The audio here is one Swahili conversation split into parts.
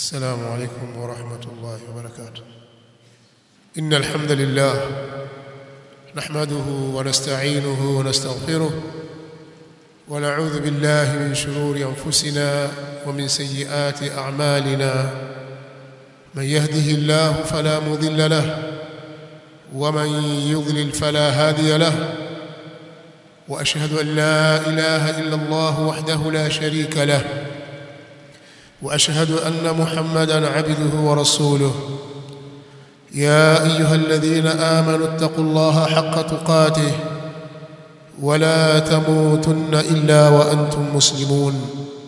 السلام عليكم ورحمة الله وبركاته إن الحمد لله نحمده ونستعينه ونستغفره ونعوذ بالله من شرور أنفسنا ومن سيئات أعمالنا من يهده الله فلا مضل له ومن يضلل فلا هادي له وأشهد أن لا إله إلا الله وحده لا شريك له واشهد ان محمدا عبده ورسوله يا ايها الذين امنوا اتقوا الله حق تقاته ولا تموتن الا وانتم مسلمون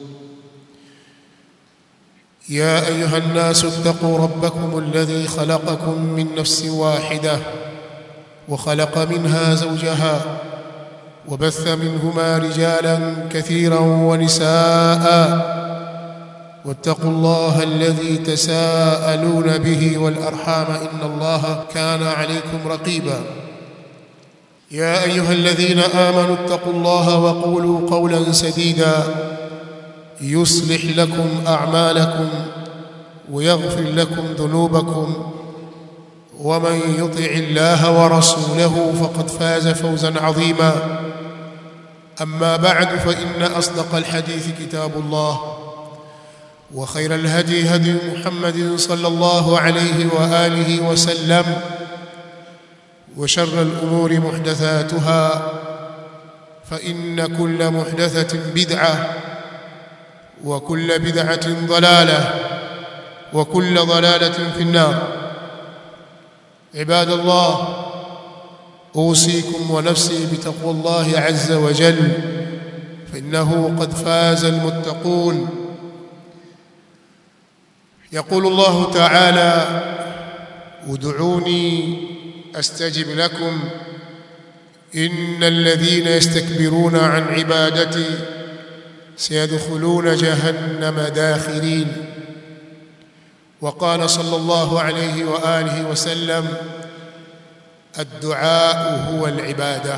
يا ايها الناس اتقوا ربكم الذي خلقكم من نفس واحده وخلق منها زوجها وبث منهما رجالا كثيرا ونساء واتقوا الله الذي تساءلون به والارحام ان الله كان عليكم رقيبا يا ايها الذين امنوا اتقوا الله وقولوا قولا سديدا يصلح لكم اعمالكم ويغفر لكم ذنوبكم ومن يطع الله ورسوله فقد فاز فوزا عظيما اما بعد فان اصدق الحديث كتاب الله وخير الهدي هدي محمد صلى الله عليه واله وسلم وشر الامور محدثاتها فان كل محدثه بدعه وكل بدعه ضلاله وكل ضلاله في النار عباد الله اوصيكم ونفسي بتقوى الله عز وجل فانه قد فاز المتقون يقول الله تعالى ادعوني استجب لكم ان الذين يستكبرون عن عبادتي سيدخلون جهنم داخرين وقال صلى الله عليه واله وسلم الدعاء هو العباده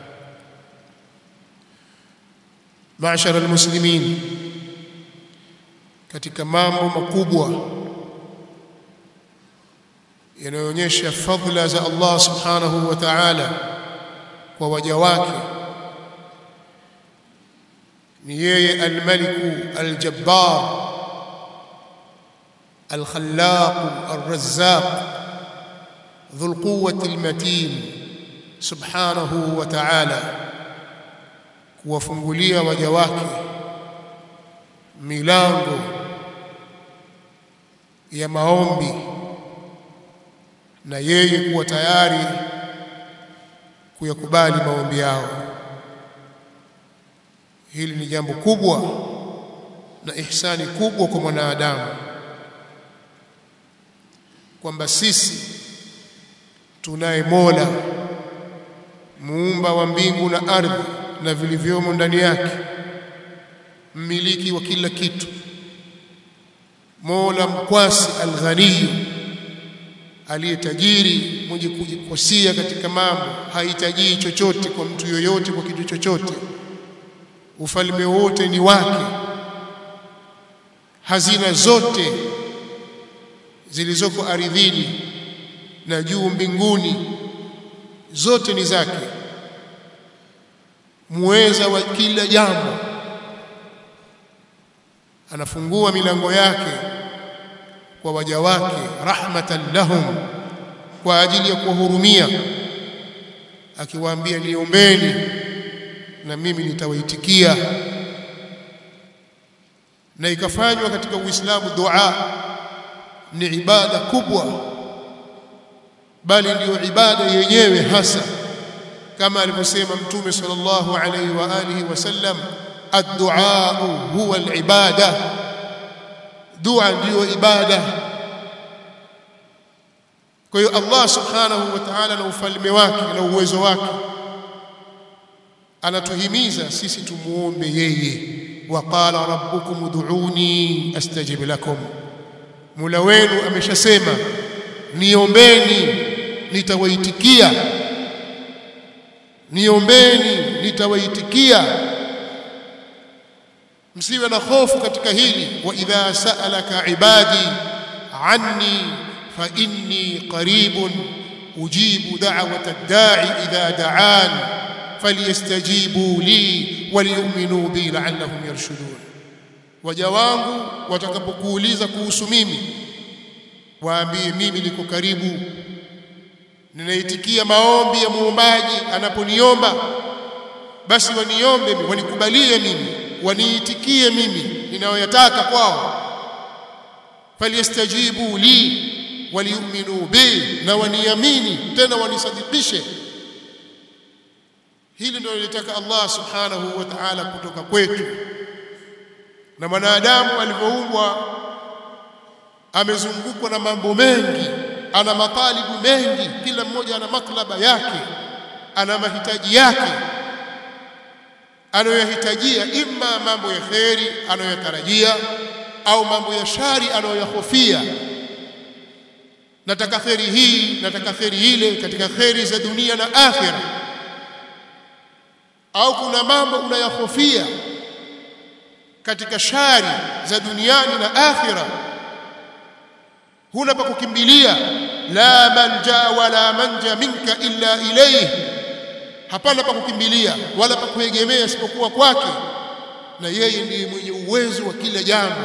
معشر المسلمين katika mambo makubwa yanayoonyesha fadhila za Allah subhanahu wa ta'ala kwa waja wake ni yeye al-maliku al-jabbar al-khallaq ar-razzaq dhul quwwati al-matin subhanahu wa ta'ala kuwafungulia waja wake milango ya maombi na yeye kuwa tayari kuyakubali maombi yao hili ni jambo kubwa na ihsani kubwa kwa mwanadamu kwamba sisi tunaye Mola muumba wa mbingu na ardhi na vilivyomo ndani yake mmiliki wa kila kitu Mola mkwasi alghani aliyetajiri mwenye kujikosia katika mambo hahitaji chochote kwa mtu yoyote kwa kitu chochote ufalme wote ni wake hazina zote zilizoko ardhini na juu mbinguni zote ni zake muweza wa kila jambo anafungua milango yake kwa waja wake rahmatan lahum kwa ajili ya kuwahurumia akiwaambia niombeni na mimi nitawaitikia na ikafanywa katika Uislamu dua ni ibada kubwa bali ndiyo ibada yenyewe hasa kama alivyosema mtume sallallahu alaihi wa alihi wasallam الدعاء هو العباده دعاء ndio ibada kwa hiyo Allah subhanahu wa ta'ala na ufalme wake na uwezo wake anatuhimiza sisi tumuombe yeye waqala rabbukum ud'uni astajib lakum Mola wenu ameshasema niombeni nitawaitikia niombeni nitawaitikia msiwe na hofu katika hili wa idha sa'alaka ibadi anni fa inni qaribun ujibu da'wata ad-da'i idha da'an falyastajibu li waliyu'minu bi la'allahum yarshudun waja wangu watakapokuuliza kuhusu mimi waambie mimi niko karibu ninaitikia maombi ya muombaji anaponiomba basi waniombe mimi wanikubalie mimi waniitikie mimi ninayoyataka kwao falyastajibu li waliyuminu bi na waniamini tena wanisadikishe hili ndio lilitaka Allah subhanahu wa ta'ala kutoka kwetu na mwanadamu alivyoumbwa amezungukwa na mambo mengi ana matalibu mengi kila mmoja ana matlaba yake ana mahitaji yake anayohitajia imma mambo ya kheri anayotarajia au mambo ya shari anayoyahofia nataka kheri hii nataka kheri ile katika kheri za dunia na akhira au kuna mambo unayahofia katika shari za duniani na akhira huna pa kukimbilia la manja wala manja minka illa ilayhi hapana pa kukimbilia wala pa kuegemea isipokuwa kwake na yeye ndiye mwenye uwezo wa kila jambo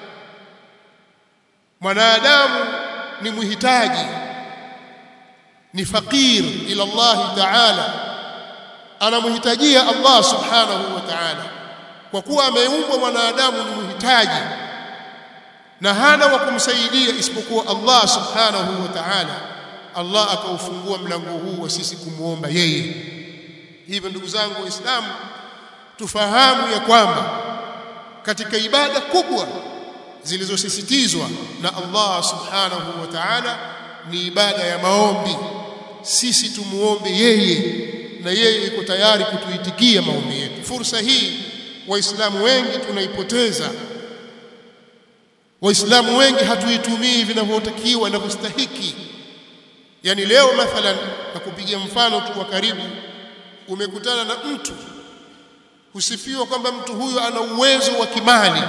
mwanadamu ni muhitaji ni fakir ila Allah ta'ala anamhitajia Allah subhanahu wa ta'ala kwa kuwa ameumbwa mwanadamu ni muhitaji na hana wa kumsaidia isipokuwa Allah subhanahu wa ta'ala Allah akaufungua mlango huu wa sisi kumuomba yeye hivyo ndugu zangu waislamu tufahamu ya kwamba katika ibada kubwa zilizosisitizwa na Allah subhanahu wa ta'ala ni ibada ya maombi sisi tumuombe yeye na yeye yuko tayari kutuitikia maombi yetu fursa hii waislamu wengi tunaipoteza waislamu wengi hatuitumii vinavyotakiwa inavyostahiki yani leo mathalan nakupigia mfano tu wa karibu umekutana na mtu husifiwa kwamba mtu huyo ana uwezo wa kimali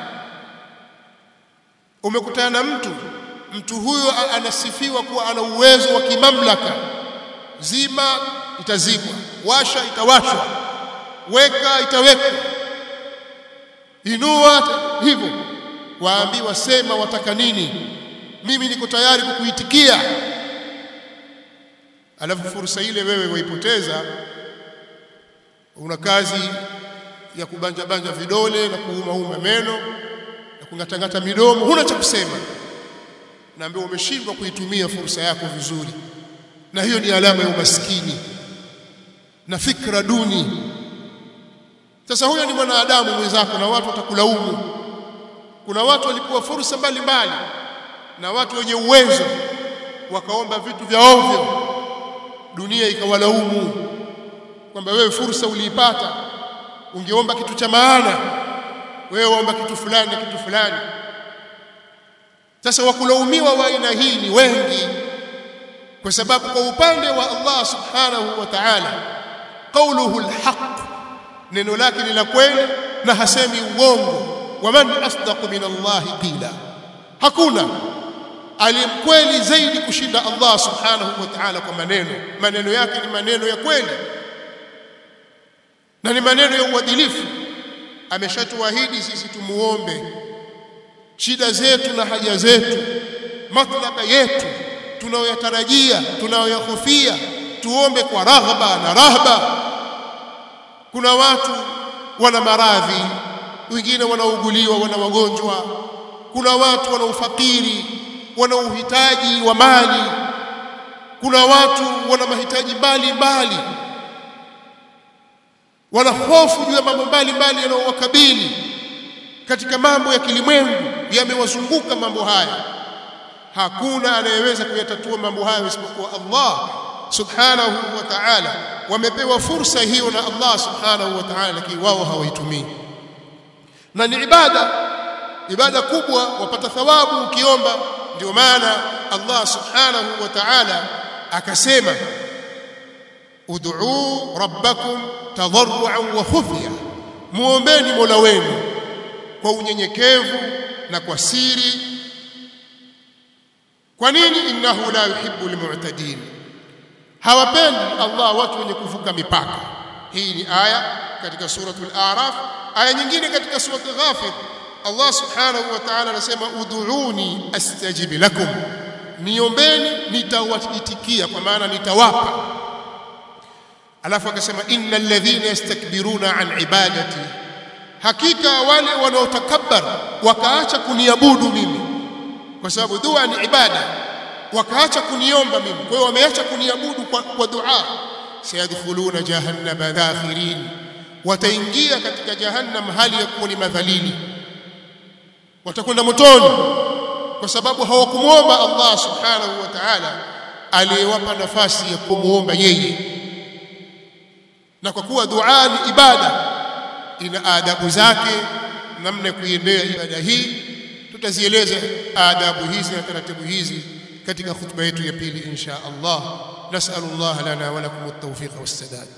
umekutana na mtu mtu huyo anasifiwa kuwa ana uwezo wa kimamlaka zima itazimwa washa itawashwa weka itawekwa inua hivyo waambiwa sema wataka nini mimi niko tayari kukuitikia alafu fursa ile wewe waipoteza una kazi ya kubanja banja vidole na kuuma uma meno na kungatangata midomo huna cha kusema naambia umeshindwa kuitumia fursa yako vizuri na hiyo ni alama ya umaskini na fikra duni sasa huyo ni mwanadamu mwenzako na watu watakulaumu kuna watu walipewa fursa mbalimbali na watu wenye uwezo wakaomba vitu vya ovyo dunia ikawalaumu kwamba wewe fursa uliipata ungeomba kitu cha maana wewe waomba kitu fulani na kitu fulani sasa wakulaumiwa wa aina hii ni wengi kwa sababu kwa upande wa Allah subhanahu wa ta'ala qawluhu alhaq neno lake ni la kweli na hasemi uongo waman asdaqu min Allah qila hakuna aliyemkweli zaidi kushinda Allah subhanahu wa ta'ala kwa maneno maneno yake ni maneno ya kweli na ni maneno ya uadilifu ameshatuahidi sisi tumuombe shida zetu na haja zetu matlaba yetu tunayoyatarajia tunayoyahofia tuombe kwa raghba na rahba kuna watu wana maradhi wengine wanauguliwa wana wagonjwa kuna watu wana ufakiri wana uhitaji wa mali kuna watu wana mahitaji mbalimbali wana hofu juu ya mambo mbalimbali yanayowakabili katika mambo ya kilimwengu yamewazunguka mambo haya hakuna anayeweza kuyatatua mambo hayo isipokuwa Allah subhanahu wa ta'ala wamepewa fursa hiyo na Allah subhanahu wa ta'ala lakini wao hawaitumii na ni ibada ibada kubwa wapata thawabu ukiomba ndio maana Allah subhanahu wa ta'ala akasema ud'u rabbakum tadarruan wa khufya muombeni mola wenu kwa unyenyekevu na kwa siri kwa nini innahu la yuhibbu almu'tadin hawapendi Allah watu wenye kuvuka mipaka hii ni aya katika suratul a'raf aya nyingine katika suratul ghafir Allah subhanahu wa ta'ala anasema ud'uuni astajib lakum niombeni nitawaitikia kwa maana nitawapa alafu akasema innal ladhina yastakbiruna an ibadati hakika wale wanaotakabbar wakaacha kuniabudu mimi kwa sababu dua ni ibada wakaacha kuniomba mimi kwa hiyo wameacha kuniabudu kwa, kwa dua sayadkhuluna jahannama dakhirin wataingia katika jahannam hali ya kuwa ni madhalili watakwenda motoni kwa sababu hawakumuomba Allah subhanahu wa ta'ala aliyewapa nafasi ya kumuomba yeye na kwa kuwa dua ni ibada ina adabu zake namna ya kuiendea ibada hii tutazieleza adabu hizi na taratibu hizi katika khutba yetu ya pili insha Allah nas'alullah lana wa lakum at-tawfiq was-sadad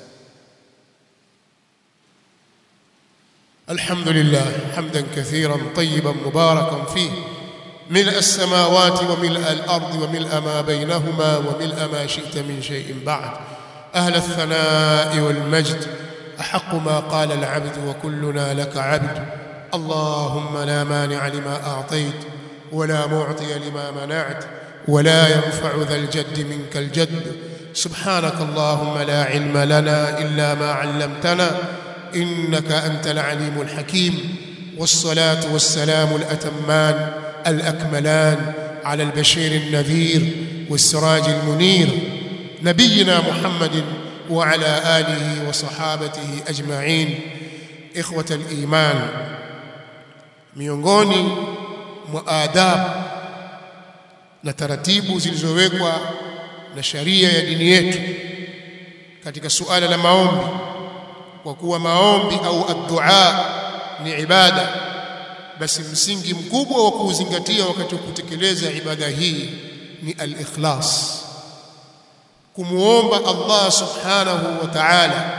الحمد لله حمدا كثيرا طيبا مباركا فيه ملء السماوات وملء الأرض وملء ما بينهما وملء ما شئت من شيء بعد أهل الثناء والمجد أحق ما قال العبد وكلنا لك عبد اللهم لا مانع لما أعطيت ولا معطي لما منعت ولا ينفع ذا الجد منك الجد سبحانك اللهم لا علم لنا إلا ما علمتنا إنك أنت العليم الحكيم والصلاة والسلام الأتمان الأكملان على البشير النذير والسراج المنير نبينا محمد وعلى آله وصحابته أجمعين إخوة الإيمان miongoni mwa adabu na taratibu zilizowekwa na sharia ya dini yetu katika suala la maombi kwa kuwa maombi au addua ni ibada basi msingi mkubwa wa kuuzingatia wakati wa kutekeleza ibada hii ni al-ikhlas kumuomba Allah subhanahu wa ta'ala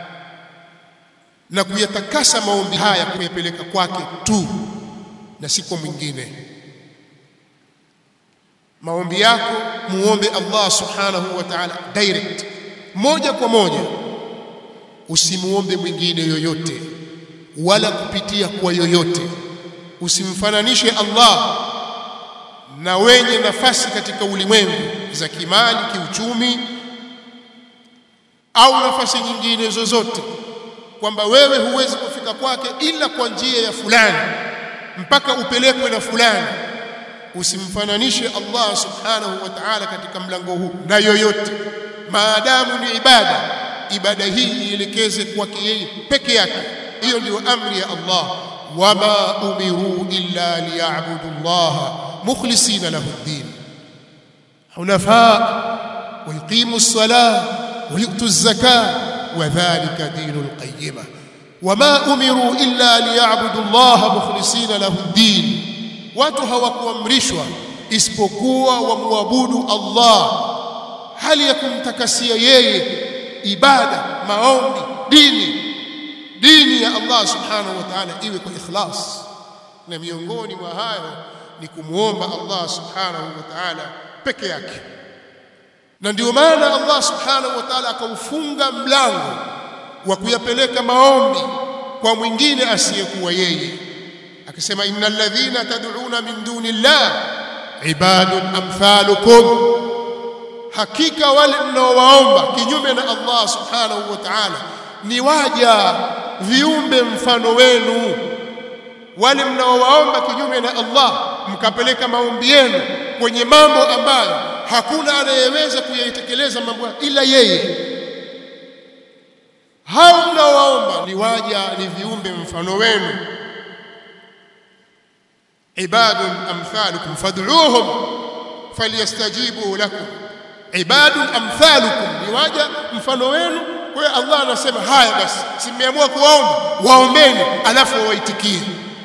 na kuyatakasa maombi haya kuyapeleka kwake tu na si kwa mwingine maombi yako muombe Allah subhanahu wa ta'ala direct moja kwa moja usimuombe mwingine yoyote wala kupitia kwa yoyote usimfananishe Allah na wenye nafasi katika ulimwengu za kimali kiuchumi au nafasi nyingine zozote kwamba wewe huwezi kufika kwake ila kwa njia ya fulani mpaka upelekwe na fulani usimfananishe Allah subhanahu wa ta'ala katika mlango huu na yoyote maadamu ni ibada ibada hii ielekeze kwake yeye peke yake hiyo ndio amri ya Allah wama umiru illa liya'budu Allah mukhlisina lahu ad-din hunafa wa yuqimu as-salah wa yu'tu az-zakah wa dhalika dinul qayyimah wama umiru illa liya'budu Allah mukhlisina lahu ad-din watu hawakuamrishwa isipokuwa wamwabudu Allah hali ya kumtakasia yeye ibada maombi dini dini ya Allah subhanahu wa ta'ala iwe kwa ikhlas na miongoni mwa hayo ni kumuomba Allah subhanahu wa ta'ala peke yake na ndio maana Allah subhanahu wa ta'ala akaufunga mlango wa kuyapeleka maombi kwa mwingine asiyekuwa yeye akisema innal ladhina tad'una min dunillah ibadun amthalukum hakika wale mnaowaomba kinyume na Allah subhanahu wa ta'ala ni waja viumbe mfano wenu wale mnaowaomba kinyume na Allah mkapeleka maombi yenu kwenye mambo ambayo hakuna anayeweza kuyatekeleza mambo ila yeye hao mnaowaomba ni waja ni viumbe mfano wenu ibadun amthalukum fad'uuhum falyastajibu lakum ibadun amthalukum ni waja mfano wenu kwa hiyo Allah anasema haya basi simeamua kuwaomba waombeni alafu wawaitikie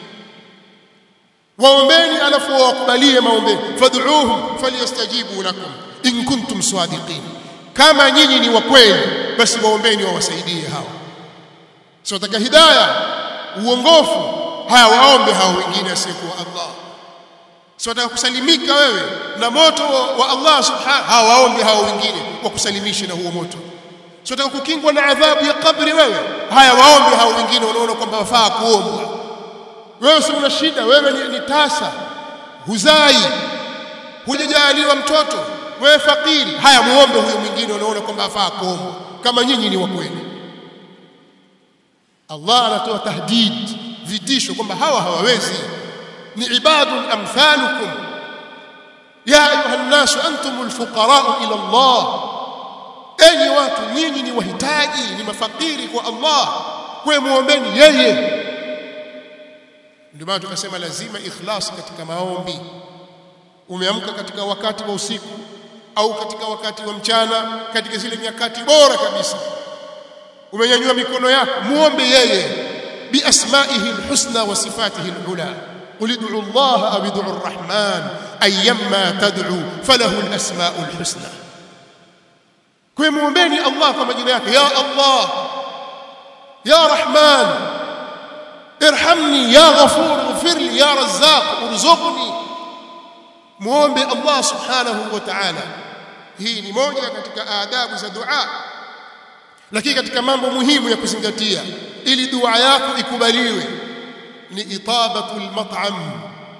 waombeni alafu wawakubalie maombeni fad'uuhum falyastajibu lakum in kuntum sadiqin kama nyinyi ni wa kweli basi waombeni wawasaidie hao sio taka hidayah uongofu haya waombe hao wengine asiyekuwa Allah si wataka kusalimika wewe na moto wa Allah subhanahu hao waombe hao wengine wakusalimishe na huo moto si wataka kukingwa na adhabu ya kabri wewe haya waombe hao wengine wanaona kwamba wafaa kuombwa wewe si una shida wewe ni, ni tasa huzai hujajaliwa mtoto wewe fakiri haya muombe huyo mwingine unaona kwamba afaa kuombwa kama nyinyi ni wa kweli Allah anatoa tahdid vitisho kwamba hawa hawawezi ni ibadun amthalukum ya ayuha nnasu antumul fuqara'u ila Allah enyi watu nyinyi ni wahitaji ni mafakiri kwa Allah kwa muombeni yeye ndio maana tukasema lazima ikhlas katika maombi umeamka katika wakati wa usiku au katika wakati wa mchana katika zile nyakati bora kabisa umenyanyua mikono yako muombe yeye biasmaihi alhusna wa sifatihi alula قل ادعوا الله او ادعوا الرحمن ايما تدعوا فله الاسماء الحسنى kwa muombeni Allah kwa majina yake ya Allah ya Rahman irhamni ya Ghafur ighfirli ya Razzaq urzuqni muombe Allah subhanahu wa ta'ala hii ni moja katika adabu za dua lakini katika mambo muhimu ya kuzingatia ili dua yako ikubaliwe ni itabatul mat'am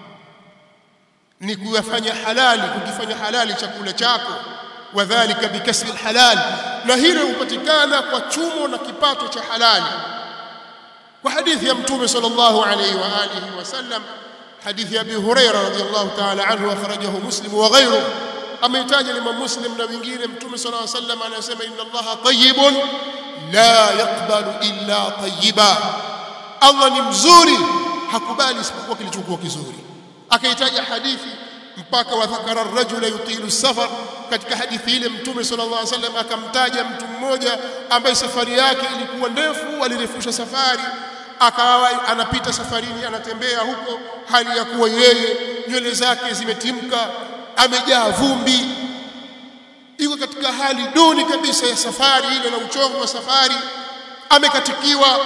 ni kuyafanya halali kukifanya halali chakula chako wadhālika bikasri halal na hilo hupatikana kwa chumo na kipato cha halali kwa hadithi ya mtume sallallahu alayhi wa alihi wasallam hadithi ya Abi Huraira radhiyallahu ta'ala anhu akhrajahu Muslim wa ghayruhu ameitaja Imam Muslim na wengine mtume sallallahu alayhi wasallam anasema inna Allaha tayyibun la yaqbalu illa tayyiba Allah ni mzuri hakubali isipokuwa kilichokuwa kizuri akaitaja hadithi mpaka wadhakara ar-rajula yutilu safar katika hadithi ile mtume sallallahu alaihi wasallam akamtaja mtu mmoja ambaye safari yake ilikuwa ndefu alirefusha safari akawa anapita safarini anatembea huko hali ya kuwa yeye nywele zake zimetimka amejaa vumbi iko katika hali duni kabisa ya safari ile na uchovu wa safari amekatikiwa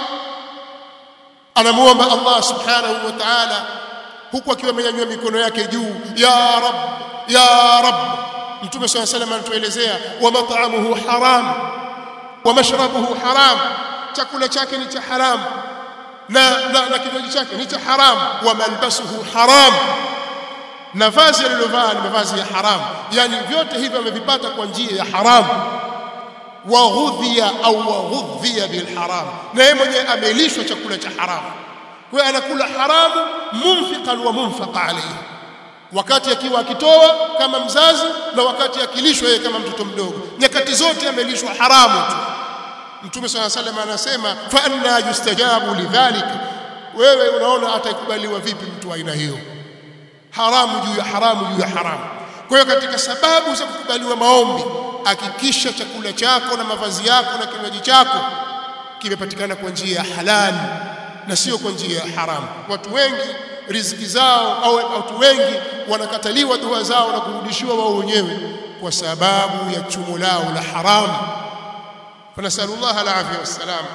anamuomba Allah subhanahu wa ta'ala huku akiwa amenyanyua mikono yake juu ya rab ya rab mtume swalla salam anatuelezea wa mat'amuhu haram wa mashrabuhu haram chakula chake ni cha haram na na, na kinywaji chake ni cha haram wa malbasuhu haram na vazi alilovaa ni mavazi ya haram yani vyote hivyo amevipata kwa njia ya haram wa ghudhiya au wa ghudhiya bil haram na yeye mwenyewe amelishwa chakula cha haram kwa hiyo anakula haramu munfiqan wa munfaqa alayhi wakati akiwa akitoa kama mzazi na wakati akilishwa yeye kama mtoto mdogo nyakati zote amelishwa haramu tu mtume swalla sallam anasema fa anna yustajabu lidhalik wewe unaona atakubaliwa vipi mtu aina hiyo haramu juu ya haramu juu ya haramu kwa hiyo katika sababu za kukubaliwa maombi hakikisha chakula chako na mavazi yako na kinywaji chako kimepatikana kwa njia ya halali na sio kwa njia ya haramu watu wengi riziki zao au watu wengi wanakataliwa dua zao na kurudishiwa wao wenyewe kwa sababu ya chumo lao la haramu fanasallallahu alafia wassalam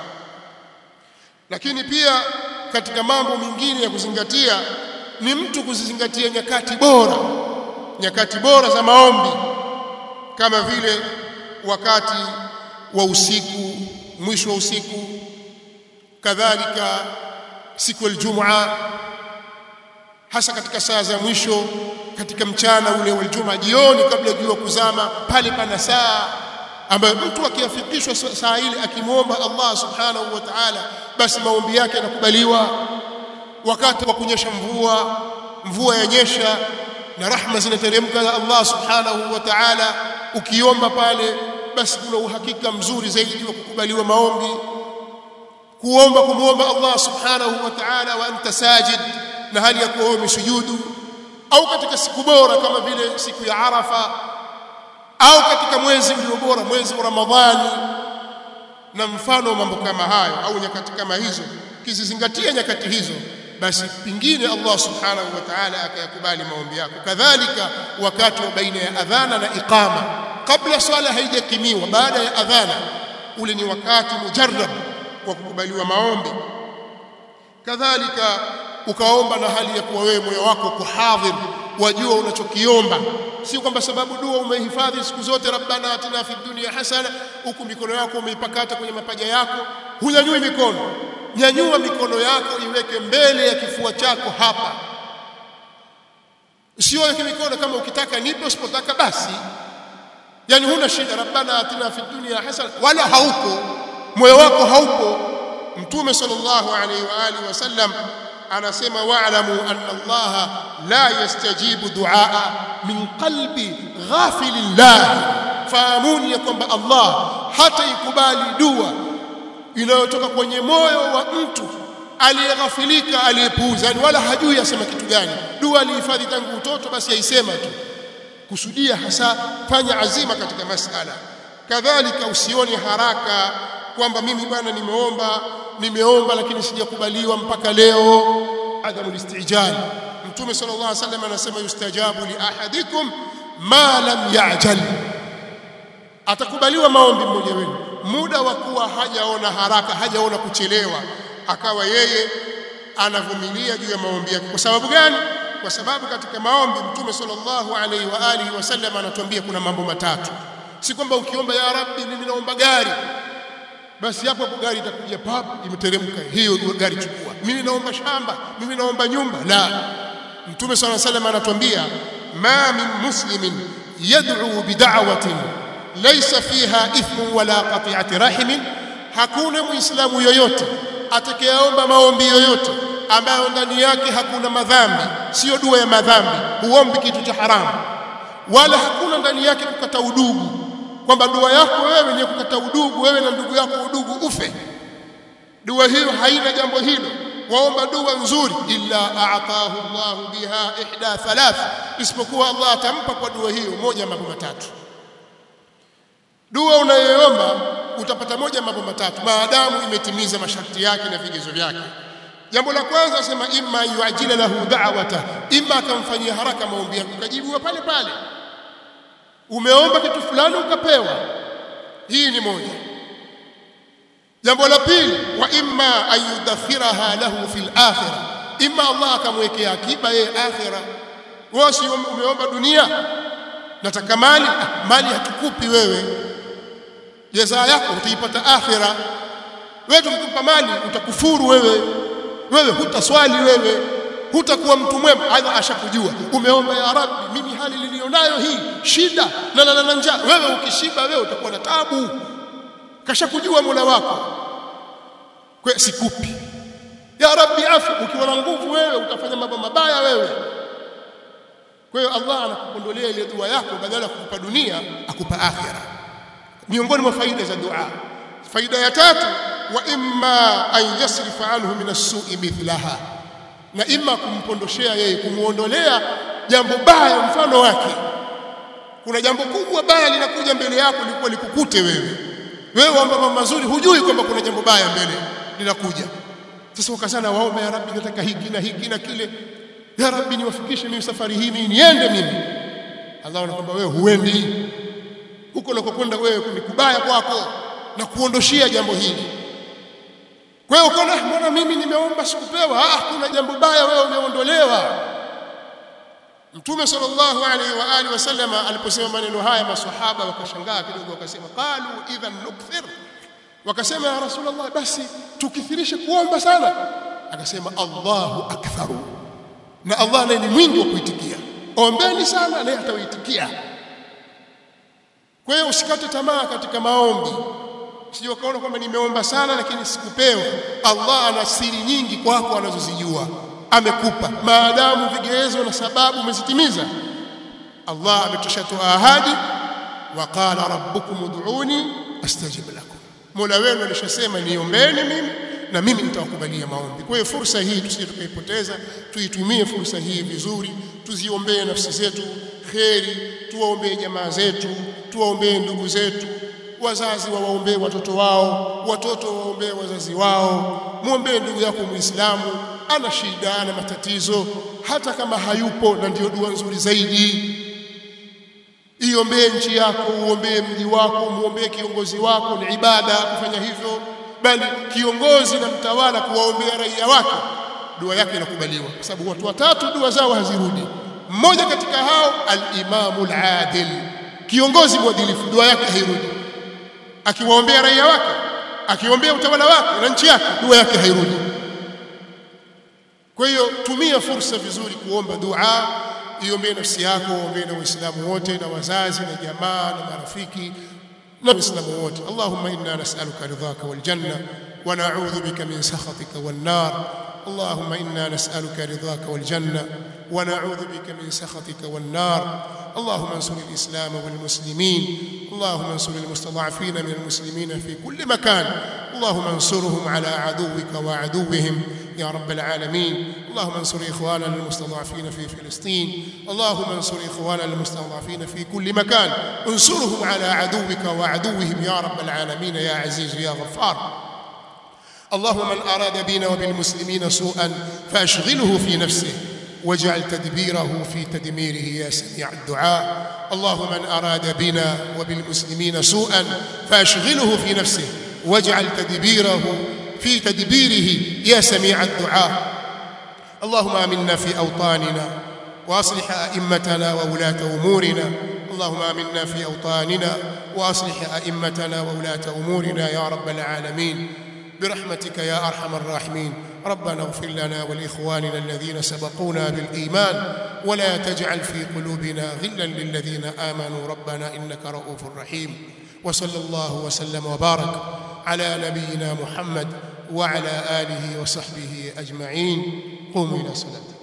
lakini pia katika mambo mengine ya kuzingatia ni mtu kuzizingatia nyakati bora nyakati bora za maombi kama vile wakati wa usiku mwisho wa usiku kadhalika siku ya Ijumaa hasa katika saa za mwisho katika mchana ule wa Ijumaa jioni kabla jua kuzama pale pana saa ambayo mtu akiafikishwa saa ile akimwomba Allah subhanahu wa ta'ala basi maombi yake yanakubaliwa wakati wa kunyesha mvua mvua yanyesha na rahma zinateremka za Allah subhanahu wa ta'ala ukiomba pale basi kuna uhakika mzuri zaidi wa kukubaliwa maombi kuomba kumuomba Allah subhanahu wa ta'ala wa anta sajid na hali ya kuwa umesujudu au katika siku bora kama vile siku ya Arafa au katika mwezi ulio bora mwezi wa Ramadhani na mfano mambo kama hayo au nyakati kama hizo kizizingatia nyakati hizo basi pingine Allah subhanahu wa ta'ala akayakubali maombi yako kadhalika wakati wa baina ya adhana na iqama kabla swala haijakimiwa baada ya adhana ule ni wakati mujarrab wa kukubaliwa maombi kadhalika ukaomba na hali ya kuwa wewe moyo wako uko hadhir wajua unachokiomba si kwamba sababu dua umehifadhi siku zote rabbana atina fid dunya hasana huku mikono yako umeipakata kwenye mapaja yako hunyanyui mikono nyanyua mikono yako iweke mbele ya kifua chako hapa sio weke mikono kama ukitaka nipe usipotaka basi yani huna shida rabbana atina fid dunya hasana wala hauko moyo wako haupo mtume sallallahu alaihi wa alihi wasallam anasema wa'lamu anna Allah la yastajibu duaa min qalbi ghafilillah fahamuni ya kwamba Allah hata ikubali dua inayotoka kwenye moyo wa mtu aliyeghafilika aliyepuuza yani wala hajui asema kitu gani dua alihifadhi tangu utoto basi aisema tu kusudia hasa fanya azima katika masala kadhalika usione haraka kwamba mimi bwana nimeomba nimeomba lakini sijakubaliwa mpaka leo adamu listijal mtume sallallahu alaihi wasallam anasema yustajabu li ahadikum ma lam ya'jal atakubaliwa maombi mmoja wenu muda wa kuwa hajaona haraka hajaona kuchelewa akawa yeye anavumilia juu ya maombi yake kwa sababu gani kwa sababu katika maombi mtume sallallahu alaihi wa alihi wasallam anatuambia kuna mambo matatu si kwamba ukiomba ya rabbi mimi naomba gari basi hapo hapo gari itakuja pap imeteremka hiyo gari chukua mimi naomba shamba mimi naomba nyumba la mtume صلى الله عليه وسلم anatuambia ma min muslimin yad'u bid'awatin laysa fiha ithmu wala qati'ati rahim hakuna muislamu yoyote atakayeomba maombi yoyote ambayo ndani yake hakuna madhambi sio dua ya madhambi huombi kitu cha haramu wala hakuna ndani yake kukata udugu kwamba dua yako wewe ni kukata udugu wewe na ndugu yako udugu ufe dua hiyo haina jambo hilo waomba dua nzuri illa a'tahu Allah biha ihda thalath isipokuwa Allah atampa kwa dua hiyo moja mambo matatu dua unayoomba utapata moja mambo matatu maadamu imetimiza masharti yake na vigezo vyake jambo la kwanza sema imma yuajila lahu da'wata imma akamfanyia haraka maombi yake ukajibiwa pale pale umeomba kitu fulani ukapewa hii ni moja jambo la pili wa imma ayudakhiraha lahu fil akhirah imma Allah akamwekea akiba yeye akhirah wewe si umeomba dunia nataka mali ah, mali hatukupi wewe jaza yako utaipata akhirah wewe tukikupa mali utakufuru wewe wewe hutaswali wewe hutakuwa mtu mwema aidha ashakujua umeomba ya rabbi mimi hali nilionayo hii shida na na, na njaa wewe ukishiba wewe utakuwa na tabu kashakujua Mola wako kwa sikupi ya rabbi afi ukiwa na nguvu wewe utafanya mambo mabaya wewe kwa hiyo Allah anakupondolea ile dua yako badala ya kukupa dunia akupa akhira miongoni mwa faida za dua faida ya tatu wa imma an yasrifa anhu min as-su'i mithlaha na imma kumpondoshea yeye kumuondolea jambo baya mfano wake kuna jambo kubwa baya linakuja mbele yako likuwa likukute wewe wewe omba mambo mazuri hujui kwamba kuna jambo baya mbele linakuja sasa ukasana waomba ya rabbi nataka hiki na hiki na kile ya rabbi niwafikishe mimi safari hii mimi niende mimi Allah anakwambia wewe huendi huko unakokwenda wewe ni kubaya kwako na kuondoshia jambo hili kwa hiyo ukaona mbona mimi nimeomba sikupewa ah kuna jambo baya wewe umeondolewa Mtume sallallahu alaihi wa alihi wasallam aliposema maneno haya maswahaba wakashangaa kidogo wakasema qalu idhan nukthir wakasema ya rasulullah basi tukithirishe kuomba sana akasema Allahu aktharu na Allah naye ni mwingi wa kuitikia ombeni sana naye atawaitikia kwa hiyo usikate tamaa katika maombi sije ukaona kwamba nimeomba sana lakini sikupewa Allah ana siri nyingi kwako anazozijua amekupa maadamu vigezo na sababu umezitimiza Allah ametoshatoa ahadi wa qala rabbukum ud'uni astajib lakum Mola wenu alishasema niombeni mimi na mimi nitawakubalia maombi kwa hiyo fursa hii tusije tukaipoteza tuitumie fursa hii vizuri tuziombee nafsi zetu kheri tuwaombee jamaa zetu tuwaombee ndugu zetu wazazi wawaombee watoto wao watoto waombee wazazi wao muombee ndugu yako muislamu ana shida ana matatizo hata kama hayupo na ndiyo dua nzuri zaidi iombee nchi yako uombee mji wako muombee kiongozi wako ni ibada kufanya hivyo bali kiongozi na mtawala kuwaombea raia wake dua yake inakubaliwa kwa sababu watu watatu dua zao hazirudi mmoja katika hao al-imamu al-adil kiongozi mwadilifu dua yake hairudi akiwaombea raia wake akiombea utawala wake na nchi yake dua yake hairudi kwa hiyo tumia fursa vizuri kuomba dua iombee nafsi yako ombee na waislamu wote na wazazi na jamaa na marafiki na waislamu wote allahumma inna nas'aluka ridhaka wal janna wa na'udhu bika min sakhatika wan nar اللهم انا نسالك رضاك والجنه ونعوذ بك من سخطك والنار اللهم انصر الاسلام والمسلمين اللهم انصر المستضعفين من المسلمين في كل مكان اللهم انصرهم على عدوك وعدوهم يا رب العالمين اللهم انصر اخواننا المستضعفين في فلسطين اللهم انصر اخواننا المستضعفين في كل مكان انصرهم على عدوك وعدوهم يا رب العالمين يا عزيز يا غفار اللهم من أراد بنا وبالمسلمين سوءا فأشغله في نفسه واجعل تدبيره في تدميره يا سميع الدعاء اللهم من أراد بنا وبالمسلمين سوءا فأشغله في نفسه واجعل تدبيره في تدبيره يا سميع الدعاء اللهم آمنا في أوطاننا وأصلح أئمتنا وولاة أمورنا اللهم آمنا في أوطاننا وأصلح أئمتنا وولاة أمورنا يا رب العالمين برحمتك يا ارحم الراحمين ربنا اغفر لنا ولاخواننا الذين سبقونا بالايمان ولا تجعل في قلوبنا غلا للذين امنوا ربنا انك رؤوف رحيم وصلى الله وسلم وبارك على نبينا محمد وعلى اله وصحبه اجمعين قوموا الى صلاتكم